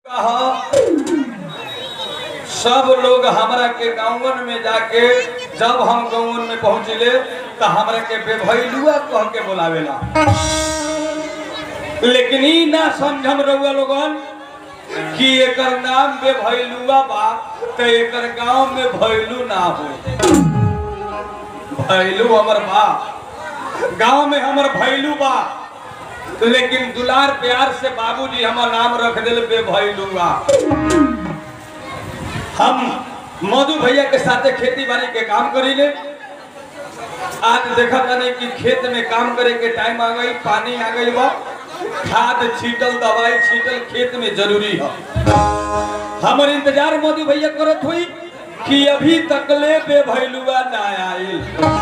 सब लोग हमरा के गाँवन में जाके जब हम गाँवन में पहुँचिले तो हमरा के बेभैलुआ कह के बोलावेला लेकिन ई ना समझम रहुआ लोगन कि एकर नाम बेभैलुआ बा तो एकर गांव में भैलू ना हो भैलू हमर बा गांव में हमर भैलू बा लेकिन दुलार प्यार से बाबूजी हमर नाम रख दिल बेभैलुआ हम मधु भैया के साथे खेती बाड़ी के काम करीले आज देखा जाने कि खेत में काम करे के टाइम आ गई पानी आ गई बा खाद छीटल दवाई छीटल खेत में जरूरी है हमर इंतजार मधु भैया करत हुई कि अभी तकले बेभैलुआ ना आइल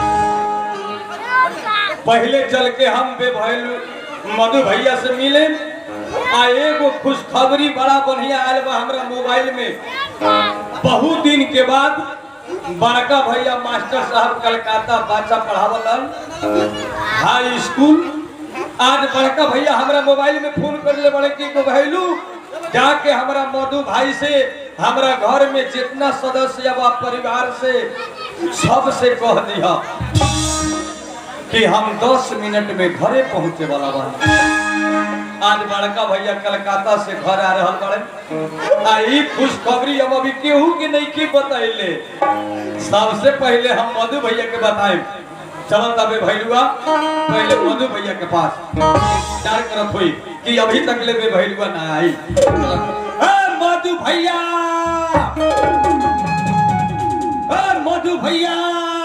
पहले चल के हम बेभैलू मधु भैया से मिले आ एगो खुशखबरी बड़ा बढ़िया आयल बा हमरा मोबाइल में बहुत दिन के बाद बड़का भैया मास्टर साहब कलकत्ता बच्चा पढ़ावलन हाई स्कूल आज बड़का भैया हमरा मोबाइल में फोन कर ले बड़े की भैलू जाके हमरा मधु भाई से हमरा घर में जितना सदस्य बा परिवार से सबसे कह दिया कि हम 10 मिनट में घरे पहुंचे वाला बा आज बड़का भैया कलकत्ता से घर आ रहल बड़े आ ई खुशखबरी हम अभी केहू के नहीं की बतैले सबसे पहले हम मधु भैया के बताएं चलो तबे भैलुआ पहले मधु भैया के पास चार करत हुई कि अभी तक ले बे भैलुआ ना आई ए मधु भैया ए मधु भैया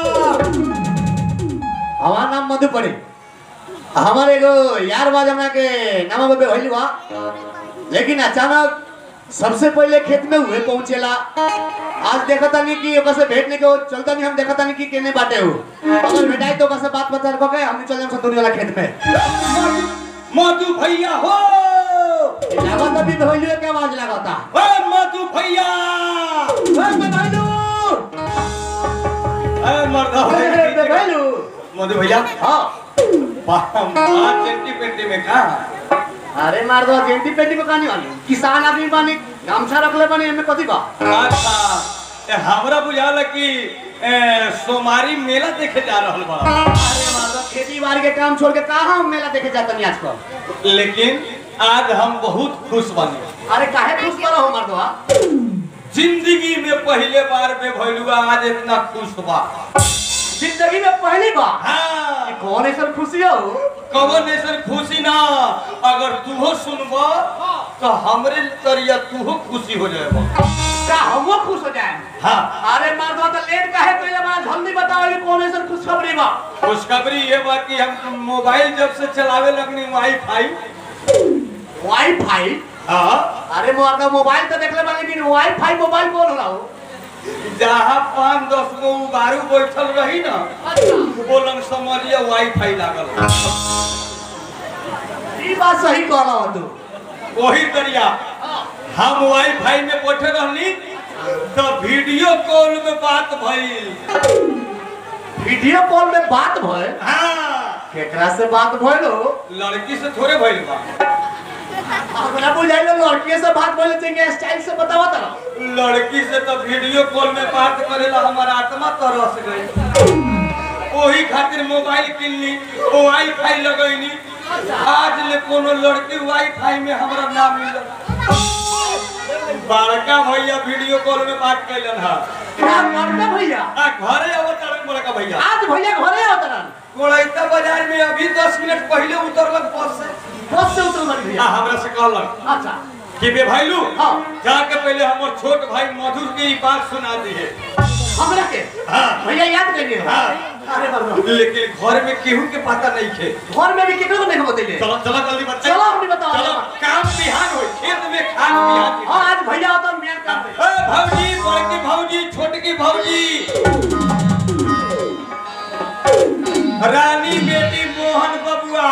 हमार नाम मधु पड़े हमारे एगो यार बाज हमरा के नाम बे भइल बा लेकिन अचानक सबसे पहले खेत में हुए पहुंचेला आज देखा तानी कि ओकर से भेंट नहीं के चलता नहीं हम देखा तानी कि केने बाटे हो अगर भेटाई तो ओकर से बात बता रखो के हम चल जाम संतुरी वाला खेत में मधु भैया हो लागत अभी भइल के आवाज लागता ए मधु भैया ए बे भइलू ए मर्दा ए बे भइलू मधु भैया हां पाँच चेंटी पेंटी में कहा अरे मार दो जेंटी पेटी में कहानी वाली किसान आदमी बानी गामछा रखले बानी एमे कथी बा अच्छा ए, हमरा बुझाला कि ए, सोमारी मेला देखे जा रहल बा अरे मार दो खेती बाड़ी के काम छोड़ के कहाँ हम मेला देखे जाता नहीं आजकल लेकिन आज हम बहुत खुश बने अरे काहे खुश करो हो मर्दवा जिंदगी में पहले बार में भइलुआ आज इतना खुश बा जिंदगी में पहली बार हाँ कौन ऐसा खुशी हो कवन ऐसा खुशी ना अगर तूहो सुनबा तो हमरे तरिया तूहो खुशी हो जाएगा का हमो खुश हो जाए हाँ अरे मर्दवा तो लेट काहे पहले बार जल्दी बताओ कि कौन ऐसा खुशखबरी बा खुशखबरी ये बात कि हम मोबाइल जब से चलावे लगनी वाईफाई वाईफाई हाँ अरे मर्दवा मोबाइल तो देखले बानी लेकिन वाईफाई मोबाइल कौन होला हो जहाँ पाँच दस गो उबारू बैठल रही ना अच्छा बोलन समझिए वाईफाई लागल ई बात सही कहला हो तू वही तरिया हम वाईफाई में बैठे रहनी तो वीडियो कॉल में बात भइल वीडियो कॉल में बात भय हाँ केकरा से बात भइल हो लड़की से थोड़े भइल बा हमरा बुझाइलो लड़की से बात भइल चाहिए स्टाइल से बतावा तरा लड़की से तो वीडियो कॉल में बात करेला हमारा आत्मा तरस गई वही खातिर मोबाइल किनली वाईफाई लगैनी आज ले कोनो लड़की वाईफाई में हमरा ना मिलल बड़का भैया वीडियो कॉल में बात कैलन हा क्या करते भैया आ घरे अवतरण बड़का भैया आज भैया घरे आवतरन कोड़ैता बाजार में अभी 10 मिनट पहले उतरलक बस से बस से उतर बन आ भैया हमरा से कहलक अच्छा कि बे भाईलू हाँ। जाके पहले हमर छोट भाई मधुर की ई बात सुना दिए हमरा के हाँ। भैया याद कर लिए हाँ। अरे बाबा लेकिन घर में केहू के पता नहीं थे घर में भी केकरो नहीं बतैले चलो चलो जल्दी बच्चा चलो, हमनी बताओ। चलो काम बिहान हो खेत में खान बिहान हां आज भैया आवत मियां काम पे ए भौजी बड़की भौजी छोटकी भौजी रानी बेटी मोहन बबुआ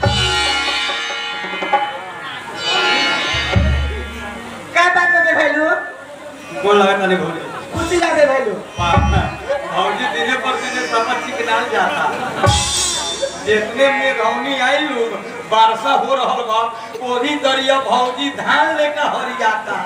काय बात करते भैलू कौन लगा तने भौजी खुशी लगे भैलू भौजी दिने पर दिने समझ चिकनाल जाता जितने मेघौनी आई लोग वर्षा हो रहल बा ओही दरिया भौजी धान लेकर हरियाता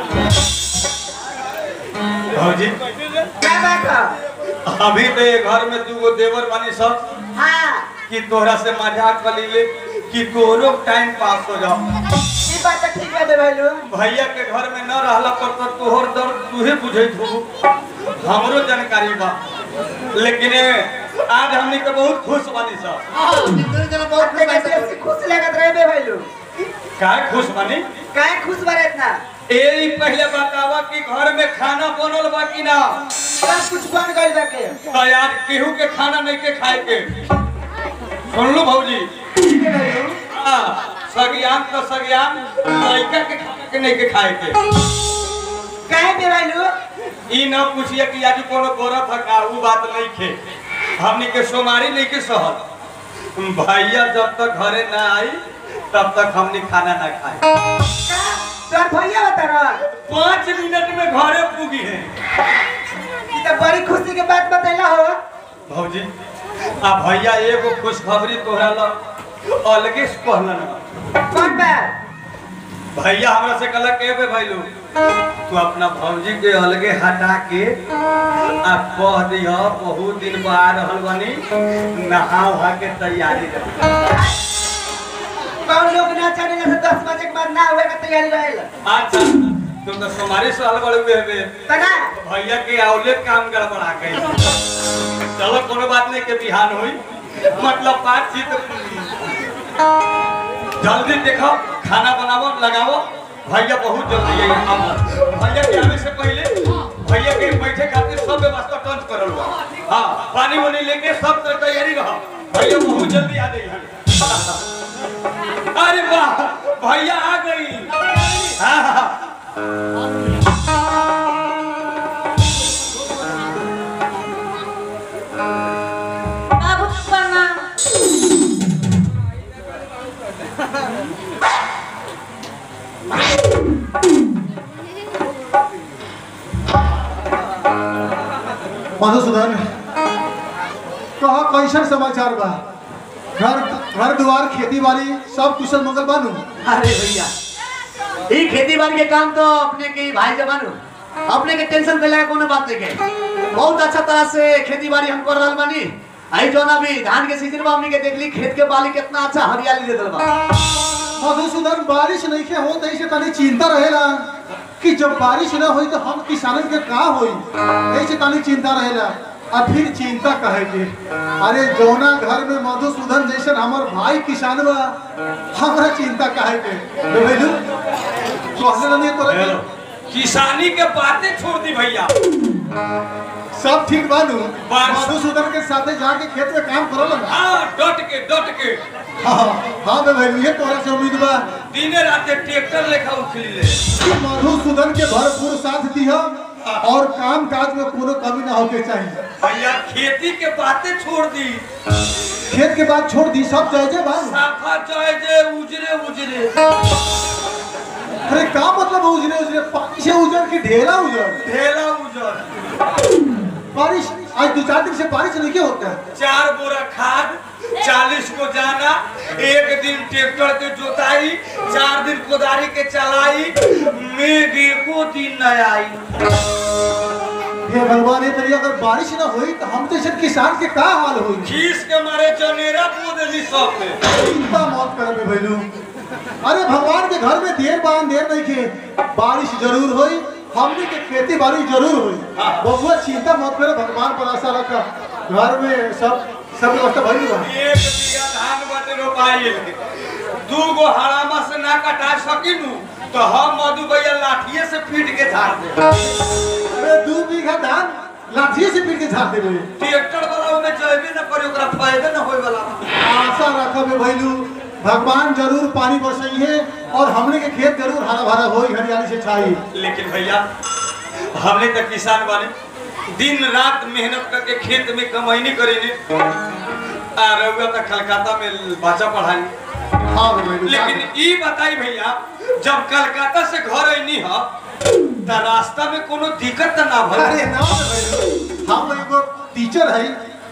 भौजी का बात ह? अभी तो ये घर में दूगो देवर बानी सब हाँ कि तोहरा से मजाक कर लीले कि तोहरो टाइम पास हो जाओ ई बात त ठीक है भैलू भैया के घर में न रहला पर तो तोहर दर्द तूहे बुझैत हो हमरो जानकारी बा लेकिन ए, आज हमनी के बहुत खुश बानी सब हाँ, निकल जरा बहुत अपने खुश कैसे है। खुश लगत रहे बे भैलू काहे खुश बानी काहे खुश बारे इतना ए ई पहले बतावा कि घर में खाना बनल बा कि ना सब कुछ बन गइल बाके तो यार केहू के खाना नहीं के खाए के सुन लो भौजी ठीक है भैलू हाँ, सगियान तो सगियान लड़का के खाना के नहीं के खाए के काहे बे भैलू ई न पूछिए कि आज कोनो गोरत है का ऊ बात नहीं खे हमनी के सोमारी नहीं के सहल भैया जब तक घरे ना आई तब तक हमनी खाना ना खाए का तोर भैया बता रहा पाँच मिनट में घरे पूगी है ई त बड़ी खुशी के बात बतैला हो भौजी आ भैया एगो खुशखबरी तोहरा ला अलगे से कहलन कौन बात भैया हमरा से कहलक के बे भैलू तू अपना भौजी के अलगे हटा के आ कह दिह बहुत दिन बाद रहल बनी नहा उहा के तैयारी रह कौन लोग ना चले से दस बजे के बाद ना हुए का तैयारी रहेला अच्छा तुम तो सोमारी साल बड़े हुए बे तना भैया के औले काम गड़बड़ा गई चलो कोनो बात नहीं के बिहान हुई मतलब बातचीत जल्दी देखो खाना बनावो लगावो भैया बहुत जल्दी आई अब भैया के आने से पहले भैया के बैठे खातिर सब व्यवस्था टंच करल बा हाँ पानी वानी लेके सब तर तैयारी रहो भैया बहुत जल्दी आ गई अरे वाह भैया आ गई हाँ हाँ बाबू प्रणाम मधुसूदन कहा कैसन समाचार बा घर घर द्वार खेती बाड़ी सब कुशल मंगल बानू अरे भैया ई खेती बाड़ी के काम तो अपने के ही भाई जवान अपने के टेंशन कैला के कोनो बात नहीं के बहुत अच्छा तरह से खेती बाड़ी हम कर रहल बानी आई जो ना भी धान के सीजन में हमनी के देखली खेत के बाली कितना अच्छा हरियाली दे देल बा मधुसूदन बारिश नहीं के हो तैसे तनी चिंता रहेला कि जब बारिश न होई तो हम किसानन के का होई ऐसे तनी चिंता रहेला और फिर चिंता कहे के अरे जौना घर में मधुसूदन जैसन हमर भाई किसान बा हमरा चिंता कहे के रे भैलू कहले नहीं तोरा के? किसानी के बातें छोड़ दी भैया सब ठीक बानू बारिश- मधुसूदन के साथे जाके खेत में काम करल ना हाँ डट के डट के हाँ हाँ बे भैलू ये तोरा से उम्मीद बा दिने राते ट्रैक्टर लेखा उखली ले कि मधुसूदन के भरपूर साथ दिया और काम काज में कोनो कमी ना होके चाहिए भैया खेती के बातें छोड़ दी खेत के बाद छोड़ दी सब जायजे बा साफा चाहे जे उजरे उजरे अरे का मतलब है उजरे उजरे पानी से उजर के ढेला उजर ढेला उजर बारिश आज दो चार दिन से बारिश नहीं क्या होता है चार बोरा खाद चालीस को जाना एक दिन ट्रैक्टर के जोताई चार दिन कोदारी के चलाई मेघ एको दिन न आई हे भगवान ये तरी अगर बारिश ना हुई तो हम तो ऐसे किसान के का हाल हुई खीस के मारे जनेरा बो देली सब में चिंता मत कर बे भैलू अरे भगवान के घर में देर बान देर नहीं के बारिश जरूर हुई हमने के खेती बाड़ी जरूर हुई बबुआ चिंता मत करे भगवान पर आशा रखा घर में सब सब व्यवस्था भरी बा एक बीघा धान बाटे रोपाई दू गो हरामा से ना कटा सकिनु तो हम मधु भैया लाठिए से पीट के झाड़ दे अरे दू बीघा धान लाठी से पीट के झाड़ देबे ट्रैक्टर वाला में जैबे न करे ओकरा फायदे न होय वाला आशा रखब भैलू भगवान जरूर पानी बरसई है और हमने के खेत जरूर हरा भरा होई हरियाली से छाई लेकिन भैया हमने तो किसान बने दिन रात मेहनत करके खेत में कमैनी करेनी आ रहुआ तो कलकत्ता में बच्चा पढ़ाई हाँ भैलू लेकिन ई बताई भैया जब कलकत्ता से घर ऐनी ह त रास्ता में कोनो दिक्कत त ना अरे भइल ना भैलू हम एगो टीचर है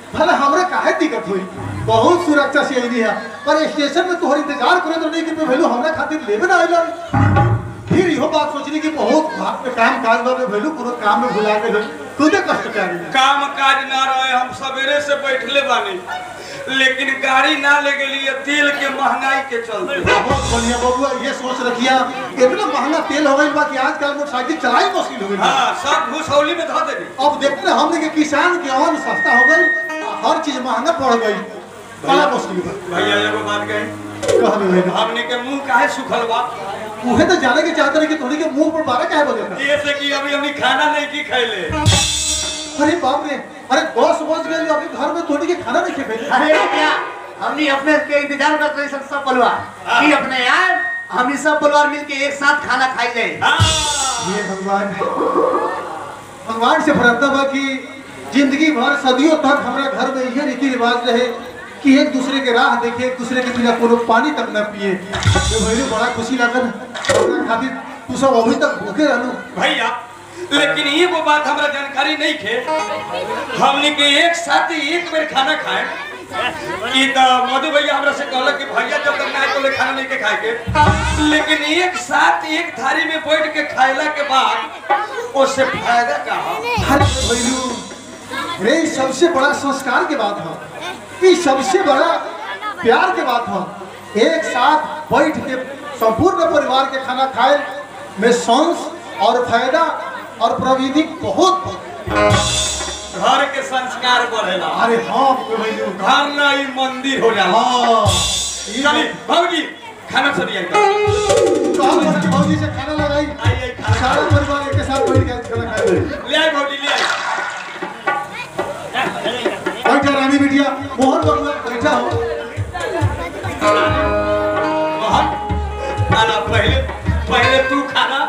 भले हमरा काहे दिक्कत हुई बहुत सुरक्षा से अइली है पर स्टेशन में तोहर इंतजार करे तो नहीं कि भैलू हमरा खातिर लेबे ना आइलन फिर इहो बात सोचली कि बहुत भाग में काम काज बा में भैलू पूरा काम में भुला के खुदे कष्ट कर काम काज ना रहे हम सवेरे से बैठले बानी लेकिन गाड़ी ना ले गेली है तेल के महंगाई के चलते बहुत बढ़िया बबुआ ये सोच रखिया इतना महंगा तेल हो गई बा कि आजकल मोटरसाइकिल चलाई मुश्किल हो गई बा। हाँ सब घुसौली में धो देली अब देखते हैं हमने के किसान के अन्न सस्ता हो गई हर चीज महंगा पड़ गई बड़ा मुश्किल बा भैया एगो बात कही कहबे भैया हमने के मुंह काहे सुखल बा उहे तो जाने के चाहते रहे कि थोड़ी के मुंह पर बारह काहे बजे ये से कि अभी हमने खाना नहीं की खैले अरे बाप रे अरे दस बज गए अभी घर में थोड़ी के खाना नहीं खेपे अरे क्या हमनी अपने के इंतजार कर रहे सब सब परिवार कि अपने यार हम सब परिवार मिलके एक साथ खाना खाई जाए हाँ ये भगवान भगवान से प्रार्थना बा कि जिंदगी भर सदियों तक हमारा घर में यह रीति रिवाज रहे कि एक दूसरे के राह देखे एक दूसरे के बिना कोनो पानी तक न पिए तो भैया बड़ा खुशी लागल हमरा खातिर तू सब अभी तक भूखे रहलू भैया लेकिन ये वो बात हमरा जानकारी नहीं थे हमने के एक साथ ही एक बेर खाना खाए कि तो मधु भैया हमरा से कहलक कि भैया जब तक ना आए तो ले खाना नहीं के खाए के लेकिन एक साथ एक थाली में बैठ के खाइला के बाद उससे फायदा का हो हर भैलू रे ई सबसे बड़ा संस्कार के बात है ये सबसे बड़ा प्यार के बात है एक साथ बैठ के संपूर्ण परिवार के खाना खाए में सांस और फायदा और प्रविधि बहुत घर के संस्कार बढ़ेला अरे हाँ भैलू घर ना ही मंदिर हो जाला हाँ चली भाजी खाना सब दिया कहाँ पर कि भौजी से खाना लगाई आइए खाना सारा परिवार एक साथ बैठ के खाना खाए ले आए भौजी ले आए बैठा रानी बिटिया मोहन बबुआ बैठा हो मोहन खाना पहले पहले तू खाना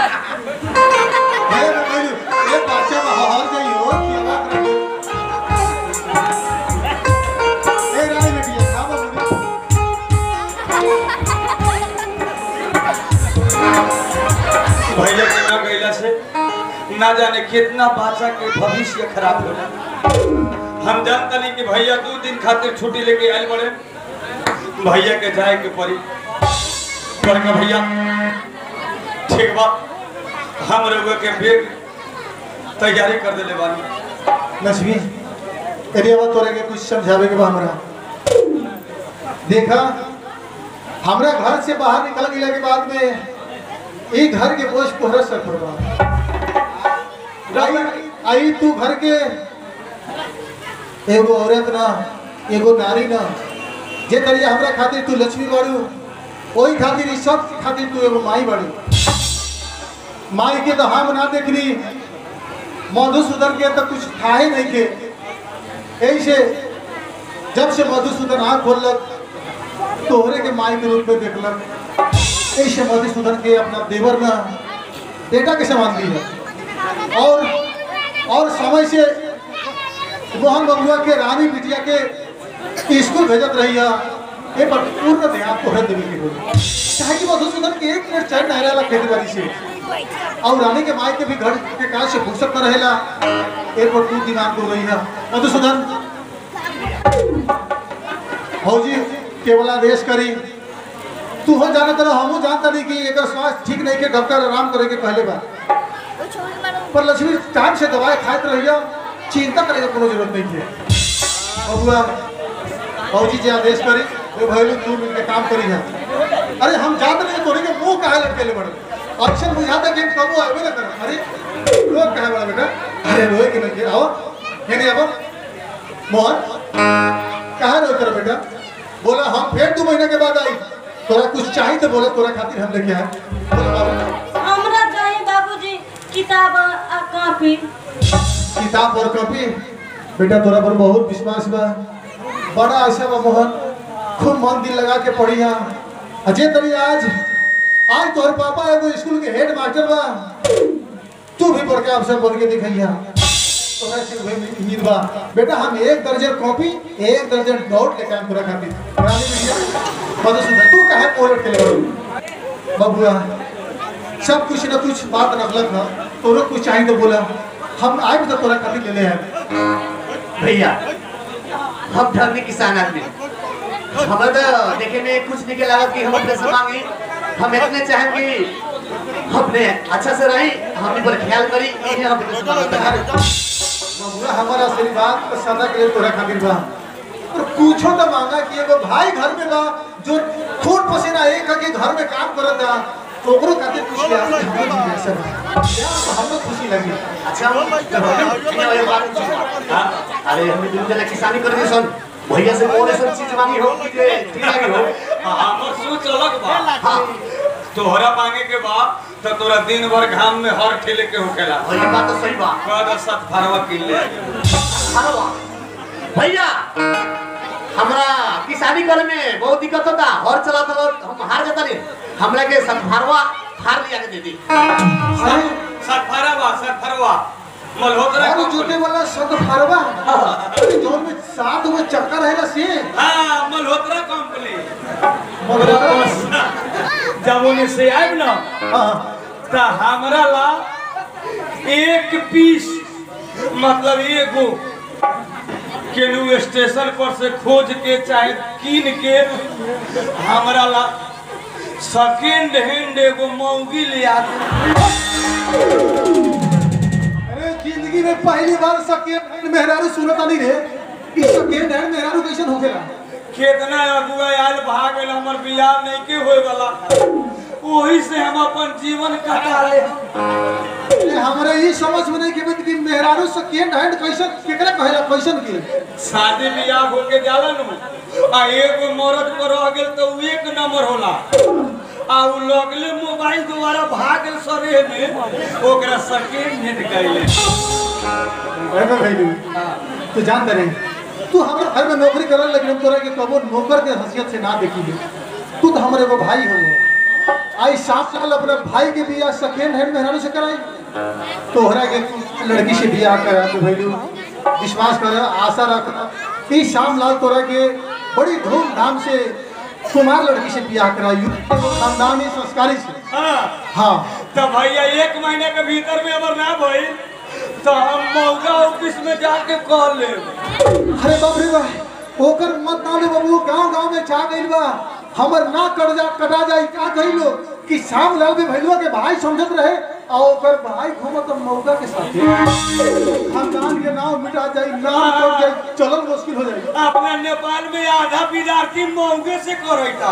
हे भैलू ये बच्चा बाहर जाइयो कि बात रही ए रानी बिटिया खा बबुआ भैया के ना गईला से ना जाने कितना बाचा के भविष्य खराब हो जाए हम जानता नहीं कि भैया दो दिन खातिर छुट्टी लेके आए बड़े भैया के जाए के पड़ी बड़का भैया ठीक बा हम लोग के बेग तैयारी कर देले बानी लक्ष्मी अरे अब तोरे के कुछ समझावे के बा हमरा देखा हमरा घर से बाहर निकल गेला के बाद में ई घर के बोझ तोहरा सर पर बा आई आई तू घर के एगो औरत ना एगो नारी ना जे तरिया हमरा खातिर तू लक्ष्मी बाड़ू ओही खातिर ई सब खातिर तू एगो माई बाड़ू माई के तो हम ना देखनी मधुसूदन के तो कुछ था ही नहीं के यही से जब से मधुसूदन आँख खोलक तोहरे के माई के रूप में देखलक यही से मधुसूदन के अपना देवर ना बेटा के समान दी है और और समय से मोहन बबुआ के रानी बिटिया के स्कूल भेजत रही है ये पर पूर्ण ध्यान तोहरे देवे के होई चाहे कि मधुसूदन के एक मिनट चैन नहीं रहेला खेती बाड़ी से और रानी के माई के भी घर के काज से फुर्सत न रहेला एयरपोर्ट दू दिमाग हो रही है मधुसूदन भौजी केवल आदेश करी तू हो जाना तरह हमू जानता नहीं कि एकर स्वास्थ्य ठीक नहीं के डॉक्टर आराम करे के कहले बा पर लक्ष्मी टाइम से दवाई खाइत रहिया चिंता करे के कोनो जरूरत नहीं है बबुआ भौजी जी आदेश करी वो भैलू तू मिलके काम करी है अरे हम जानते नहीं तोरे के मुंह काहे लटकेले बड़े अक्सर बुझाता कि हम कबो आवे ना कर अरे लोग कहे बड़ा बेटा अरे रोए कि नहीं आओ ये नहीं आओ मोहन कहाँ रोए तेरा बेटा बोला हम फिर दो महीने के बाद आई तोरा कुछ चाहिए तो बोला तोरा खातिर हम लेके आए बोला बाबू हमरा चाहिए बाबूजी किताब आ कॉपी किताब और कॉपी बेटा तोरा पर बहुत विश्वास बा बड़ा अच्छा बा मोहन खूब मन दिल लगा के पढ़ी हा अजय तरी आज आज तोहर पापा एगो स्कूल के हेड मास्टर बा तू भी पढ़ के अफसर बन के दिखैया तोरा से वही उम्मीद बा बेटा हम एक दर्जन कॉपी एक दर्जन नोट लेके आम तोरा खातिर रानी बिटिया मधुसूदन तू काहे पोलट के ले बबुआ सब कुछ न कुछ बात रखलक ह तोरो कुछ चाहिए तो बोला हम आए तो तोरा खातिर ले ले आए भैया हम ढंग किसान आदमी हमें तो देखे में कुछ नहीं के लागत कि हम अपने से मांगी हम इतने चाहें कि अपने अच्छा से रही हम पर ख्याल करी ये हम अपने से मांगते हैं बबुआ हमारा आशीर्वाद तो सदा के लिए तोरा खातिर बा और पूछो तो मांगा कि एगो भाई घर में बा जो खून पसीना एक के घर में काम करत बा तो ओकरो खातिर कुछ ले आके हमरो जी ऐसा बा तो हमको खुशी लगी अच्छा तो हम ये बात हाँ? अरे हम दिन जना किसानी कर दी सन भैया से कौन ऐसा चीज मांगी हो कि जे ठीक लगी हो हमर सोच अलग बा हाँ तोहरा मांगे के बा तो तोरा दिन भर घाम में हर ठेले के होखेला और ये बात तो सही बा कहदा सत फरवा किन ले हाँ बा। भैया हमरा किसानी करे में बहुत दिक्कत होता हर चला तो हम हार जाता नहीं हमरा के सतभारवा हार लिया के दे दी अरे सत फरवा सत फरवा मल्होत्रा अरे कंपनी। जोते वाला सद फरवा अरे जोन में सात गो चक्कर रहेला से हाँ मल्होत्रा कंपनी मगर जब उन्हें से आए ना हां तो हमरा ला एक पीस मतलब एगो केनू स्टेशन पर से खोज के चाहे कीन के हमरा ला सेकेंड हैंड एगो मौगी ले आते अरे जिंदगी में पहली बार सेकेंड मेहरारू सुनता नहीं रे कि सेकेंड हैंड मेहरारू कैसन होखेला कितना अगुआ आयल भाग गए हमर बियाह नहीं के होए वाला वही से हम अपन जीवन कटा ले अरे हमरा ये समझ में नहीं के कि मेहरारू सेकेंड हैंड कैसन केकरा कहेला कैसन के शादी बियाह होके जाला नु आ एगो मरद पर रह गेल तो उ एक नंबर होला आ उ लगले मोबाइल द्वारा भाग गेल सरे में ओकरा सेकेंड हैंड कहले अरे भाई तू जान दे तू हमारे घर में नौकरी करल लेकिन हम तोरा के कबो नौकर के हैसियत से ना देखी ले तू तो हमारे एगो भाई हो आई साफ साल अपने भाई के बियाह सेकेंड हैंड मेहरारू से कराई तोहरा के लड़की से बियाह करा तू भैलू विश्वास कर आशा रख कि शाम लाल तोरा के बड़ी धूमधाम से कुमार लड़की से बियाह कराई खानदानी संस्कारी से हां हाँ तो भैया एक महीने के भीतर में अगर ना भइल तो हम मौका ऑफिस में जाके कह लेब अरे बाप रे बाप ओकर मत ना ले बाबू गांव गांव में छा गइल बा हमर ना कट जा कटा जाई का कहिलो कि शाम लाल भी भैलुआ के भाई समझत रहे आ ओकर भाई घूमत मौका के साथे खानदान के नाम मिटा जाई नाम कट जाई चलन मुश्किल हो जाई अपना नेपाल में आधा विद्यार्थी मौगे से करैता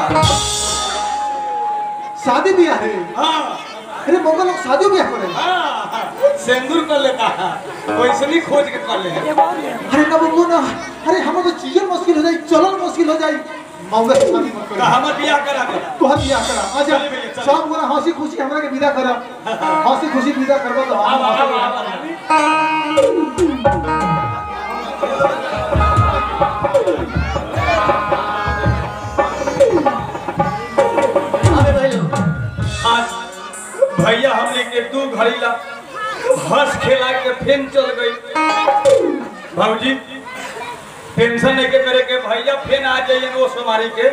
शादी ब्याह है हाँ अरे मौका लोग शादी ब्याह करे हाँ सिंदूर कर लेता है वैसे नहीं खोज के कर ले अरे कब वो ना अरे हमें तो चीजन मुश्किल हो जाई चलन मुश्किल हो जाई मौका से शादी मत तो करे हमर बियाह करा दे तोहर बियाह करा आजा चली भैया, चली। सब गोरा हंसी खुशी हमरा के विदा करा हंसी खुशी विदा करबा तो हम अब अब अब अबे भैलू आज भैया हमने के दू घड़ी ला हंस खेला के फेन चल गई भाजी टेंशन नहीं के करे के भैया फेन आ जाइए वो सोमारी के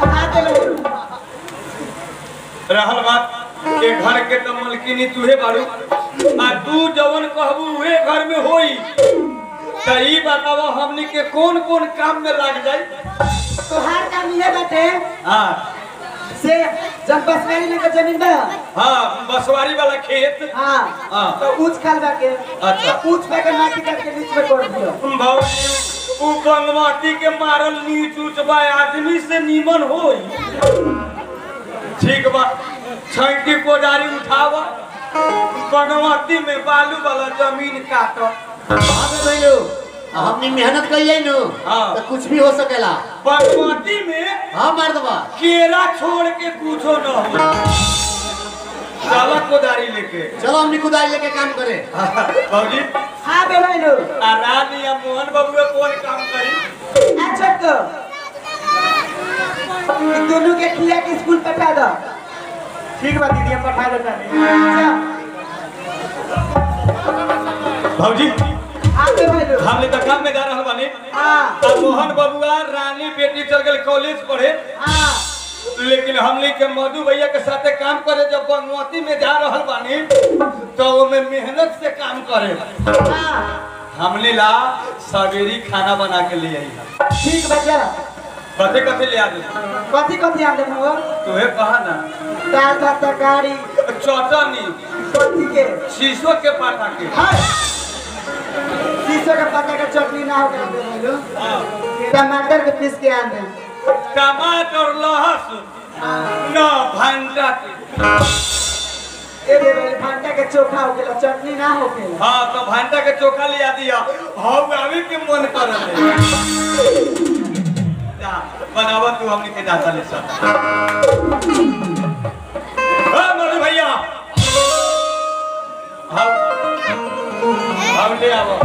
रहल बात के घर के तो मलकिनी तुहे बारू आ तू जवन कहबू उहे घर में होई त ई बतावा हमनी के कौन कौन काम में लग जाई तोहार काम ये बाटे हाँ से जब बसवारी में के जमीन बा हाँ बसवारी वाला खेत हाँ हाँ। तो ऊंच खाल बा के अच्छा। ऊंच पे के माटी काट के बीच में कोड़ दियो भौजी उ बंगवाती के मारल नीच उच बा आदमी से नीमन होई ठीक बा छैटी कोदारी उठावा बंगवाती में बालू वाला जमीन काट अबे भैलू हमनी मेहनत कइले नु हाँ। तो कुछ भी हो सकेला बंगवाती में हाँ मर्दबा केरा छोड़ के कुछो न हो चला कोदारी लेके चलो हमनी कुदाई लेके काम करे भौजी हाँ बे भाईलो आ रानी या मोहन बाबू कौन काम करी अच्छा तो इन दोनों के खिया के स्कूल पठा दो ठीक बा दीदी हम पठा देता नहीं भौजी हाँ बे भाईलो हम ले काम में जा रहल बानी हाँ आ मोहन बबुआ रानी बेटी चल गए कॉलेज पढ़े हाँ लेकिन हमने के मधु भैया के साथे काम करे जब बंगवती में जा रहल बानी तो वो में मेहनत से काम करे हाँ हमने ला सवेरी खाना बना के ले आई है ठीक बच्चा कथे कथे ले आ दे कथी कथी आम देख हो तुहे कहा ना दाल भात तरकारी चटनी कथी के शीशो के पाटा के हाय शीशो के पत्ता के चटनी ना हो के बोलो हाँ। टमाटर के पीस के आम दे टमाटर लहसुन न भंटा के ए बे बे भांटा के चोखा हो गेला चटनी ना हो गेला हाँ तो भंटा के चोखा ले आ दिया हाँ आवे के मन कर जा बनावा तू हमने के जाता ले सब हाँ मधु भैया हम हम ले आवो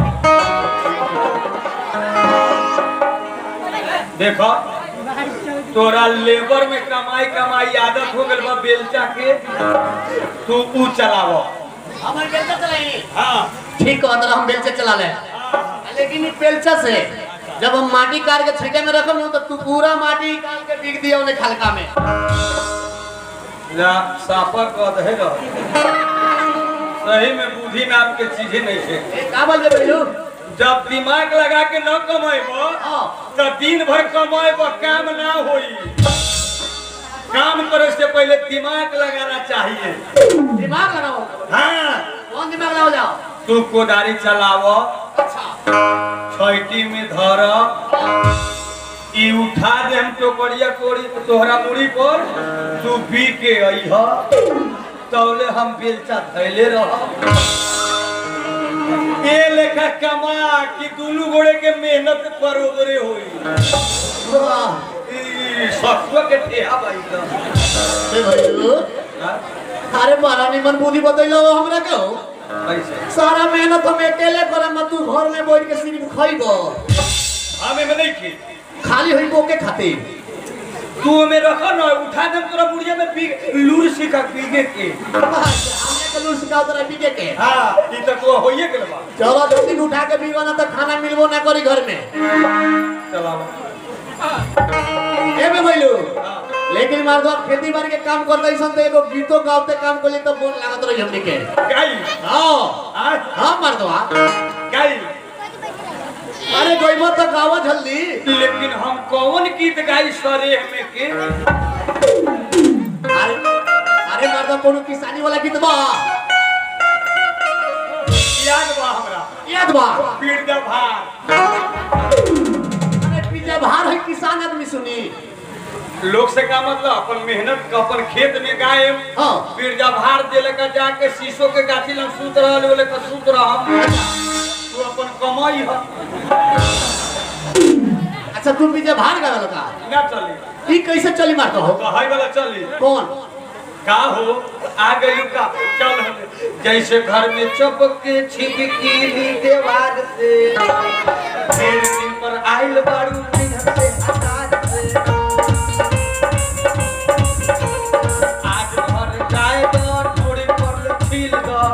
देखो तोरा लेबर में कमाई कमाई आदत हो गल बा बेलचा के तू ऊ चलावो हमर बेलचा चलाई हाँ ठीक कहत रहा हम बेलचा चला ले लेकिन ई बेलचा से जब हम माटी काट के छिटे में रखम तो तू पूरा माटी काट के बिक दिया उन्हें खलका में ना सापर कद है ना सही में बुद्धि नाम के चीजें नहीं है ए का बोल दे बेलू जब दिमाग लगा के न कमेबो हां तो दिन भर कमेबो काम ना होई काम करे से पहले दिमाग लगाना चाहिए दिमाग लगाओ हाँ कौन दिमाग लगाओ जाओ तू कोदारी चलावो अच्छा छैटी में धर ई उठा दे हम टोकरिया कोड़ी तोहरा मुड़ी पर तू पी के अइह तौले हम बेलचा धैले रह ए लेखा कमा कि दुनू गोड़े के मेहनत बरोबरे होई वाह ई ससुआ के ठेहा भाई तो ए भैलू अरे बड़ा निमन बुद्धि बतैलो हमरा के हो कैसे सारा मेहनत हम अकेले करम तू घर में बैठ के सिर्फ खइबो हमें में नहीं की खाली होइबो के खातिर तू हमें रखो ना उठा दे तोरा बुढ़िया में पी लूर सिखा पीगे के हमने के लूट सिखाओ तोरा पीके के हाँ ई तो तू होइए गेल बा चलो दो दिन उठा के पीबो ना तो खाना मिलबो ना करी घर में चलाओ ए बे भैलू लेकिन मार दो खेती बाड़ी के काम करते सन तो एगो गीतो गावते काम करले तो बोल लागत रही हमनी के गाई हां हाँ हां मार दो गाई अरे गइबो तो गावा जल्दी लेकिन हम कौन गीत गाई सरे हमें के अरे अरे मार दो कोनो किसानी वाला गीत बा याद बा हमरा याद बा पीड़ दा भार अरे पीछे बाहर है किसान आदमी सुनी लोग से का मतलब अपन मेहनत का अपन खेत में गाए हाँ। फिर जब भार देले का जाके शीशो के गाछी लग सूत रहल बोले का सूत रह तू अपन कमाई ह अच्छा तू पीछे बाहर गया का ना चली ई कैसे चली मारता हो कहाई वाला चली कौन का हो आ गई का चल हमें जैसे घर में चपके छिपकी दीवार से फिर दिन पर आइल बारू नैहर से हटार से आज घर जाए दो थोड़ी पर छील दो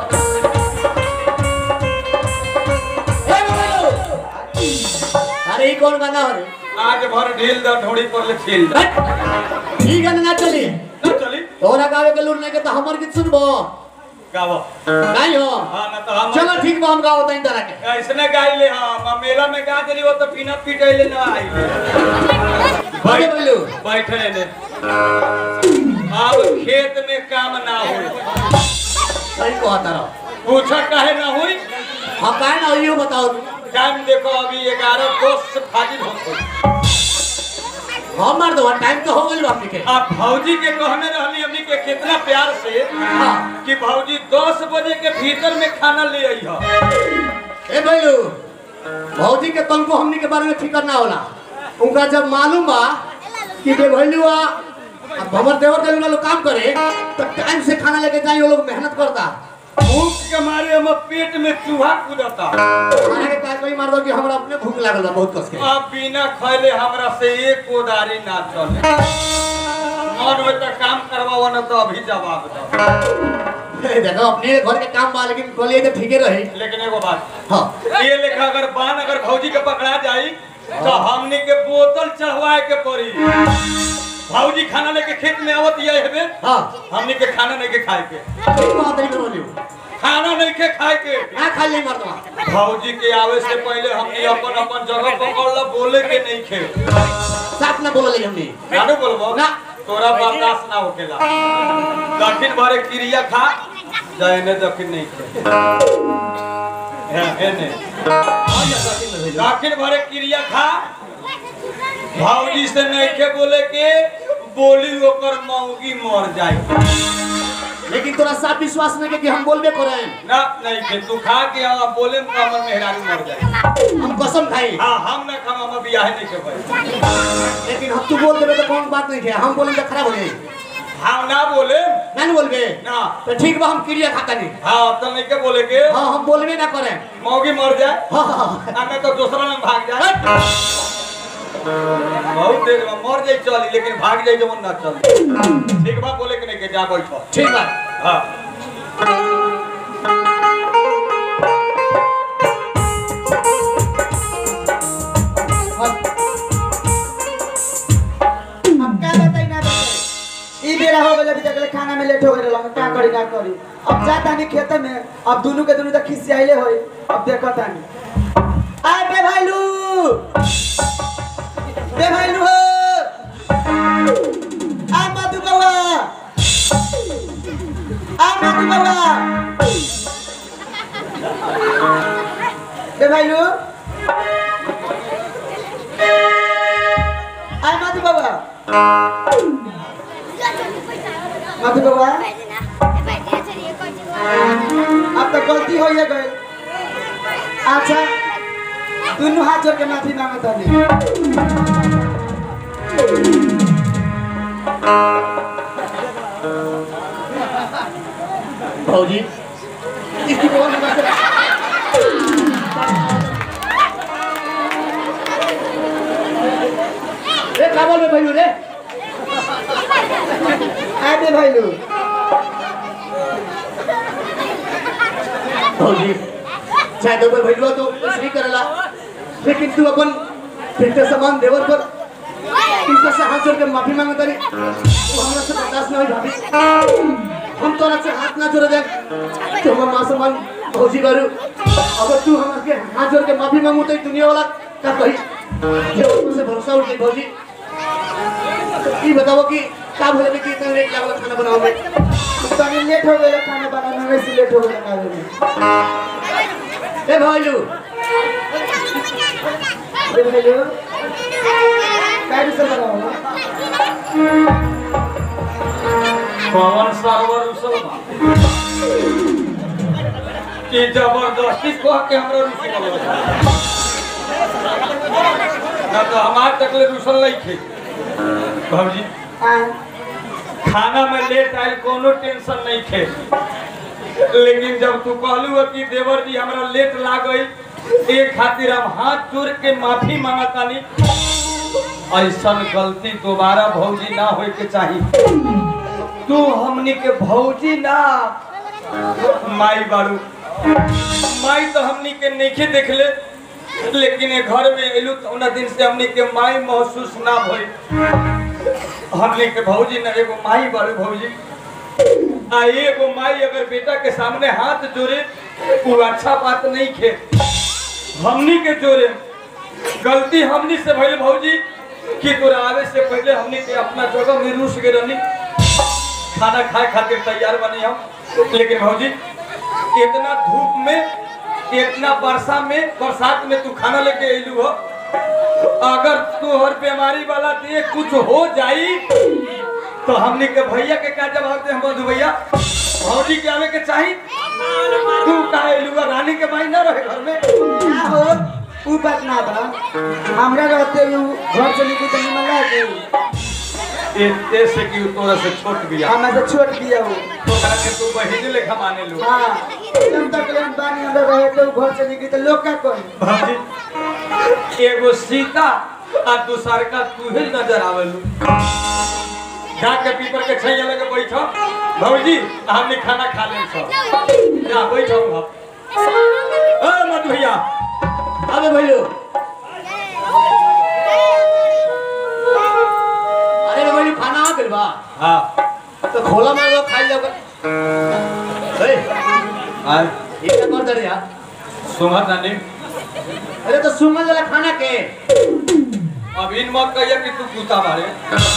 ए बोलो अरे ई कौन गाना हो रे आज भर ढील दो थोड़ी पर छील दो हट! ई गाना ना चली ना चली तोरा गावे के लूट नहीं के तो हमर गीत सुनबो गावो नहीं हो हाँ ना तो हम चलो ठीक बा हम गाओ तई तरह के ऐसने गाई ले हाँ मेला में गा दिली वो तो बिना पिटैले ना आई अरे बोलो बैठे ने अब खेत में काम ना हो सही कहता रहो पूछा काहे ना हुई हम काहे ना इहो बताओ टाइम देखो अभी ग्यारह दोस्त से फाजिल हो गई हम मार दो टाइम तो हो गइल बाप के आप भौजी के कहने रहली हमनी के कितना प्यार से हाँ। कि भौजी दस बजे के भीतर में खाना ले आई हो ए भैलू भौजी के तनको हमनी के बारे में फिकर ना होला उनका जब मालूम बा कि बे भैलू आ अब हमर देवर देवी लोग काम करे तो टाइम से खाना लेके जाई वो लोग मेहनत करता भूख के मारे हम पेट में चूहा कूदता खाने के काज कोई मार दो कि हमरा अपने भूख लागल बा बहुत कस के अब बिना खैले हमरा से एक कोदारी ना चले मन में तो काम करवाओ ना तो अभी जवाब दो ए, देखो अपने घर के काम बा लेकिन बोलिए तो ठीके रही लेकिन एगो बात हाँ ये लेखा अगर बान अगर भौजी के पकड़ा जाई तो हमनी के बोतल चढ़वाए के पड़ी भौजी खाना लेके खेत में आवत ये हेबे हाँ हमनी के खाना लेके खाए के ठीक बात नहीं बोलियो खाना नहीं के खाए के ना खा ले मर्दवा भौजी के आवे से पहले हमने अपन अपन जगह पकड़ ला बोले के नहीं खे साफ ना बोले हमने नानू बोलबो ना। तोरा बर्दाश्त ना होकेला दक्षिण भरे क्रिया खा जाने दक्षिण नहीं खे है है ने दक्षिण भरे क्रिया खा भौजी से नहीं के बोले के बोली ओकर मौगी मर जाए लेकिन तोरा साफ विश्वास नहीं के कि हम बोलबे करे ना नहीं खे तू खा के आ बोले में हमर मेहरारू मर जाए हम कसम खाई हाँ हम ना खाम हम बियाह नहीं के भाई लेकिन हम तू बोल देबे तो कौन बात नहीं है हम बोले तो खराब हो जाए हम ना बोले ना नहीं बोलबे ना तो ठीक बा हम क्रिया खाता नहीं हाँ तो नहीं के बोले के हाँ हम बोलबे ना करे मौगी मर जाए हाँ हाँ हाँ। हमें तो दूसरा में भाग जाए बहुत देर में मर जाए चली लेकिन भाग जाए जब ना चल ठीक बा बोले के नहीं के जा बैठो ठीक बा हाँ अब का बताई ना बताई ई बेरा हो गेल अभी तक ले खाना में लेट हो गेल हम का करी का करी अब जा तानी खेत में अब दोनों के दोनों तक खिसियाइले होई अब देखो तानी आ बे भाईलू बे भाईलू हो आ मधु बउआ आ मधु बउआ बे भाईलू आ मधु बउआ मधु बउआ अब तो गलती हो ही गई अच्छा दोनों हाथ जोड़ के माफी मांगत हनी भौजी इसकी कौन बात है रे का बोल भाई रे आ बे भाईलू भौजी चाहे तो कोई भैलुआ तो कुछ नहीं करेला लेकिन तू अपन बेटे समान देवर पर इनका से हाथ जोड़ के माफी मांगे तारी वो हमरा से बर्दाश्त नहीं भाभी हम तोरा से हाथ ना जोड़े दे तो हम मां समान भौजी बारू अगर तू हमरा के हाथ जोड़ के माफी मांगू तो ई दुनिया वाला का कही ये ऊपर से भरोसा उठ गई भौजी तो ई बताओ कि का भले कि इतना लेट लागल खाना बनाओ में तनी लेट हो गया खाना बनाने में से लेट हो गया खाने में ए भाईलू बे भाईलू कैसे से बनाओ कौन सरवर उसल बा कि जबरदस्ती कह के हमरा रुसी बोलबा ना तो हमार तकले रुसल नहीं थे भौजी हाँ खाना में लेट आयल कोनो टेंशन नहीं थे लेकिन जब तू कहलू है कि देवर जी हमरा लेट लाग गई एक खातिर हम हाथ जोड़ के माफी मांगतानी ऐसा गलती दोबारा भौजी ना होए के चाहिए तू हमनी के भौजी ना माई बाड़ू माई तो हमनी के नहीं देखले लेकिन ये घर में एलू तो उन दिन से हमनी के माई महसूस ना भई हमने के भौजी न एगो माई बारू भौजी आ एगो माई अगर बेटा के सामने हाथ जोड़े वो अच्छा बात नहीं खे हमनी के जोड़े गलती हमनी से भइल भौजी कि तोरा आवे से पहले हमनी के अपना जगह में रुस गए रहनी खाना खाए खातिर तैयार बनी हम लेकिन भौजी इतना धूप में इतना वर्षा में बरसात में तू खाना लेके अइलू हो अगर तोहर बीमारी वाला देख कुछ हो जाई तो हमने के भैया के क्या जवाब दे हम मधु भैया भौजी के आवे के चाही तू कहा एलुआ रानी के माई ना रहे घर में क्या हो ऊ बात ना बा हमरा रहते ऊ घर से निकल तो निमन लागे ए से कि उ तोरा से छोट बिया हमें से छोड़ दिया वो तोरा के तू बहिन लेखा माने लू हाँ जब तक लेन बानी अंदर रहे तो घर से निकली तो लोग का कोई भौजी एगो सीता आ दूसर का तू ही नजर आवेलू जाके पीपर के छैया लगे बैठो भौजी हमने खाना खा ले सब जा बैठो हम ए मधु भैया अबे भैलू अरे रे भैलू खाना आ गइल बा हाँ तो खोला में वो खाई जाओ ए ये क्या कर दे रे यार सुंगा तानी अरे तो सुमन वाला खाना के अब इन मत कहिए कि तू कुत्ता मारे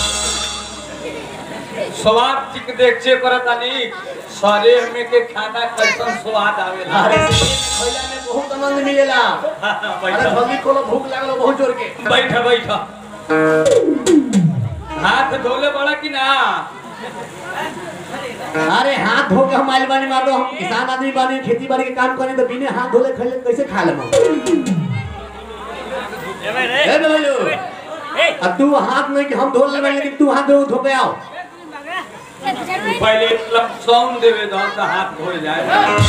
स्वाद चिक देख चेक करत तानी सारे में के खाना कैसन स्वाद आवेला अरे खैला में बहुत आनंद मिलेला अरे बैठा जल्दी खोलो भूख लागल बहुत जोर के बैठा बैठा हाथ धोले बड़ा कि ना अरे हाथ धो के हम आइल बानी मार दो हम किसान आदमी बानी खेती बाड़ी के काम करें तो बिना हाथ धोले खैले कैसे खा लेम ए बोलो अब तू हाथ नहीं कि हम धो लेबे लेकिन तू हाथ धो धो के आओ पहले लपसौन देवे दो तो हाथ धोए जाए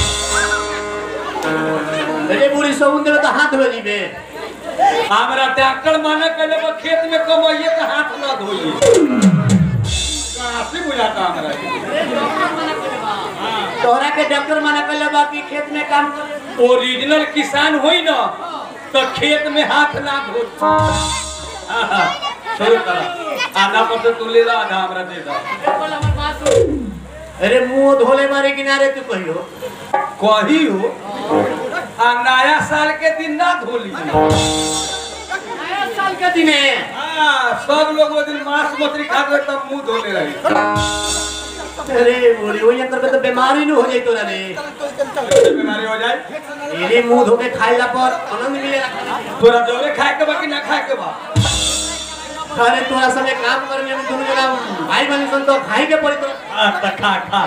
अरे पूरी सौन देवे तो हाथ धो लीबे हमरा डॉक्टर माने कहले बा खेत में कमाइए तो हाथ ना धोइए कहाँ से बुझाता हमरा ये? तोहरा के डॉक्टर मना कर बा कि खेत में काम कर ओरिजिनल किसान होई ना तो खेत में हाथ ना धो आहा, शुरू करा आधा पर तो तू ले ला आधा हमरा दे दा अरे मुंह धोले मारे किनारे तू कहियो कही हो आ नया साल के दिन ना धोली नया साल के दिने हाँ सब लोग वो दिन मांस मछली खा के तब मुंह धोले रही अरे बोली वही अंदर में तो बीमारी न हो जाई तोरा रे कैसे बीमारी हो जाए तेरे मुंह धो के खाइला पर आनंद मिलेला तोरा जोरे खाए के बा कि ना खाए के बा अरे तोरा संगे काम करने में दोनों जना भाई बहन सन तो खाई के पड़ी तो आ, त खा खा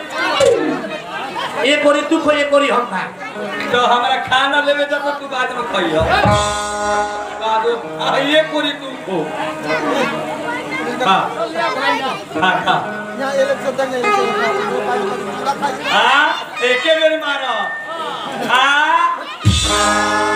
एक कोरी तू खो एक कोरी हम खा तो हमरा खाना लेवे जब तो तू बाद में खइयो बाद में आ, ये पूरी तू खो खा खा खा हाँ एके बेर मारो हाँ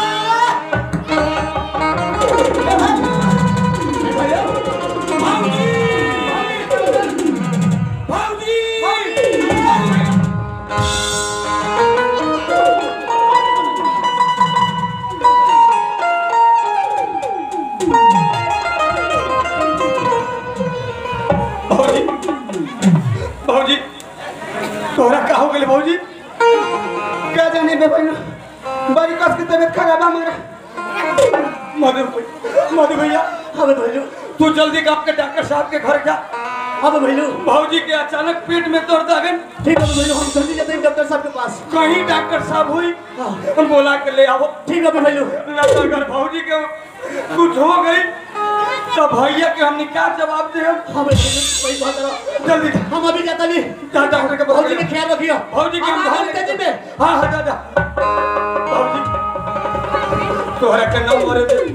भौजी भौजी तोहरा का हो गेल भौजी क्या जाने बे बहन बड़ी कस की तबीयत खराब है हमारा मधु मधु भैया अब भैलू तू जल्दी कब के डॉक्टर साहब के घर जा अब भैलू भौजी के अचानक पेट में दर्द आ गए ठीक है भैलू हम जल्दी जाते हैं डॉक्टर साहब के पास कहीं डॉक्टर साहब हुई हम बोला के ले आओ ठीक है भैलू न तो अगर भौजी के कुछ हो गई तो भैया के हमने क्या जवाब दे हाँ भैलू वही बात करो जल्दी जा। हम अभी जाता नहीं जा डॉक्टर के पास भौजी के ख्याल रखियो भौजी के हम हम हम तेजी में हाँ हाँ जा जा भौजी तोहरा के नाम मारे दे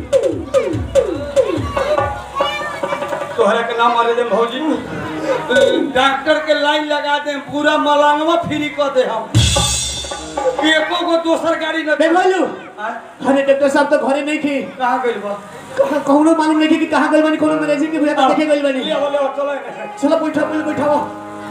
तोहरा के नाम मारे दे भौजी डॉक्टर के लाइन लगा दे पूरा मलांगवा फ्री कर दे हम एको को दोसर गाड़ी न बे भैलू हाँ? अरे डॉक्टर साहब तो घरे नहीं थी कहाँ गइल बा कहाँ कौनो मालूम नहीं कि कहाँ गइल बानी कोनो मैनेजी के भैया देखे गइल बानी ले आओ, ले आओ, चलो इन्हें। चलो बैठो पहले बैठाओ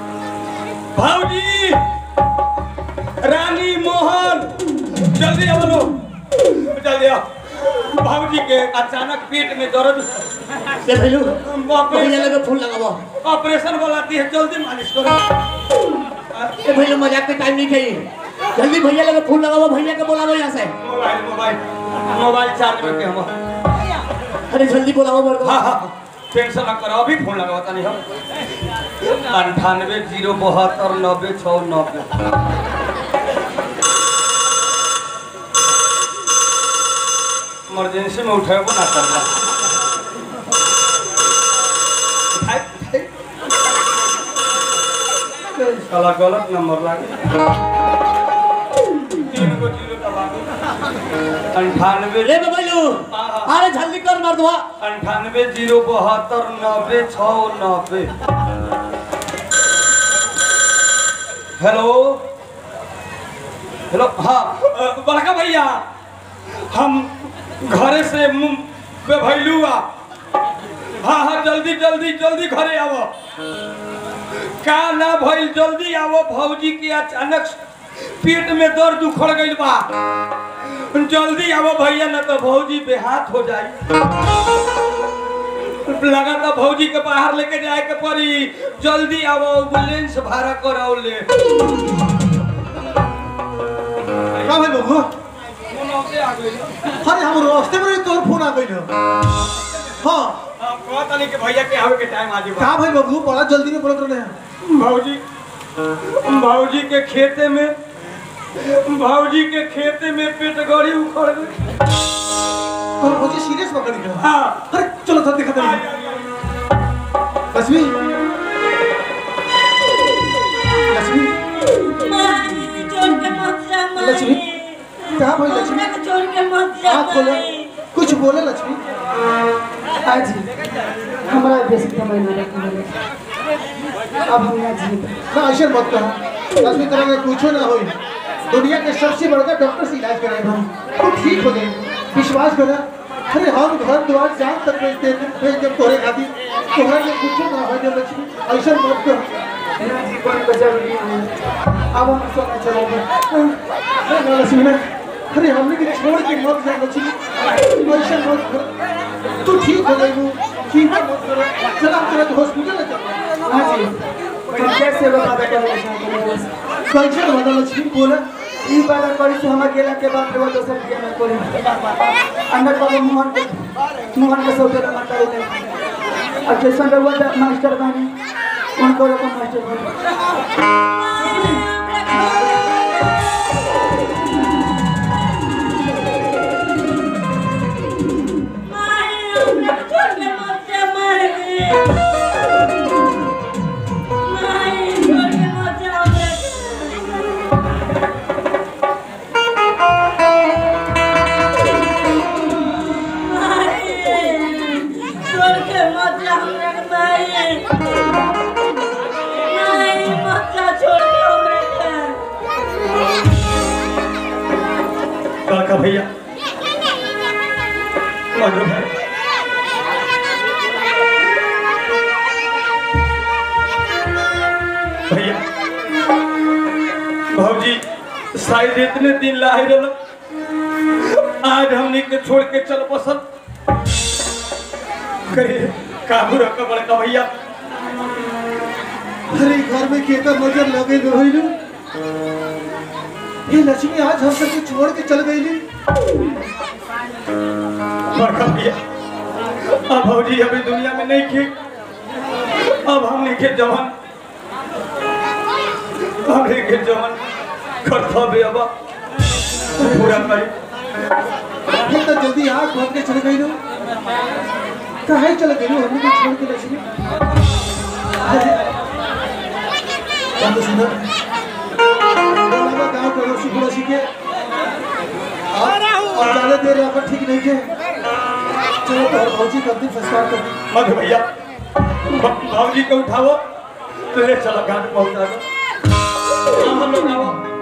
भाऊजी रानी मोहन जल्दी आओ लो जल्दी आओ भाऊजी के अचानक पेट में दर्द बे भैलू ऑपरेशन भैया लगे फूल लगाओ ऑपरेशन वाला दी है जल्दी मालिश करो ए भैया मजाक के टाइम नहीं खाई जल्दी भैया लगे फूल लगाओ भैया के बुलाओ यहाँ से मोबाइल मोबाइल मोबाइल चार्ज में के हम अरे जल्दी बुलाओ मेरे को हाँ हाँ टेंशन ना करो अभी फोन लगाओ नहीं हम अंठानवे जीरो बहत्तर नब्बे छः नब्बे इमरजेंसी में उठेबो ना करना उठाए, उठाए। साला गलत नंबर लागे तीन गो जीरो दबा दो अंठानवे रे बे भैलू अरे जल्दी कर मर दो अंठानवे जीरो बहत्तर नब्बे छ नब्बे हेलो हेलो हाँ अ, बड़का भैया हम घरे से मुं- पे भैलू आ हाँ हाँ जल्दी जल्दी जल्दी घरे आवो का ना भइल जल्दी आवो भौजी के अचानक पेट में दर्द उखड़ गइल बा जल्दी आवो भैया ना तो भौजी बेहाथ हो जाई लगा था भौजी के बाहर लेके जाए के पड़ी जल्दी आवो एम्बुलेंस भाड़ा कराओ ले का भाई बबुआ फोन औते आ गइल अरे हम रास्ते में तोर फोन आ गइल हाँ अब कहत नहीं कि भैया के आवे के टाइम आ जेबा का भाई बबुआ बड़ा जल्दी में बोलत रहे हैं भाऊजी भाऊजी के खेते में भाऊजी के खेते में पेट गड़ी उखड़ गई तोर मुझे सीरियस पकड़ गया हाँ अरे चलो सब दिखा आई, दे आई, आई। लक्ष्मी लक्ष्मी माई छोड़ के मत जा माई लक्ष्मी, क्या भाई लक्ष्मी? हमरा के छोड़ के मत जा आँख खोलो माई कुछ बोले लक्ष्मी आज हमरा बेसी कमाई ना रखी अब हम ना जी ना ऐसे मत कहो लक्ष्मी तरह के कुछो ना होई दुनिया के सबसे बड़का डॉक्टर से इलाज कराए हम तू ठीक हो जाए विश्वास कर अरे हम घर द्वार जान तक भेज दे भेज दे तोरे खातिर तोहरा के कुछो ना हो जाए लक्ष्मी ऐसे मत कर ना जीवन को जरूरी है अब हम सोना चलेंगे अरे ना लक्ष्मी ना अरे हमने के छोड़ के मत जा लक्ष्मी ऐसे मत कर तू ठीक हो जाएगी चिंता मत कर चला तुरंत हॉस्पिटल ले चल हाँ जी हम कैसे बता करना चाहते हैं कैसे बता लक्ष्मी बोला ई बात करी से हम अकेला के बात रे वो दोसर के ना कोई अंदर बाबू मोहन के मोहन के सब जगह माता है और जैसा रहुआ मास्टर बने उनको रकम मास्टर बने माई हमरा के छोड़ के मत जा माई माई छोड़ के मत जा हमरा के छोड़ के मत जा हमरा के माई माई मत जा छोड़ के हमरा के काका भैया मधु भाई भैया भाजी शायद इतने दिन लाए रहो आज हमने के छोड़ के चल पसंद करे काबू रखा बड़का भैया अरे घर में केकर नजर लगे रही ये लक्ष्मी आज हम सबको छोड़ के चल गई ली बड़का भैया अब भौजी अभी दुनिया में नहीं खे अब हमने के जवान हमने के जवान कर्तव्य अब पूरा करी फिर तो जल्दी आग बंद के चल गई लो कहे चल गई लो हमने को छोड़ के लक्ष्मी अरे, बात तो सुनो गाँव के लोग सुखड़ा सीखे और और ज्यादा देर यहाँ पर ठीक नहीं के चलो तो हर भौजी कर दी संस्कार कर दी मधु भैया भाजी को उठाओ तो ले चलो घाट पहुंचा दो हम लोग आओ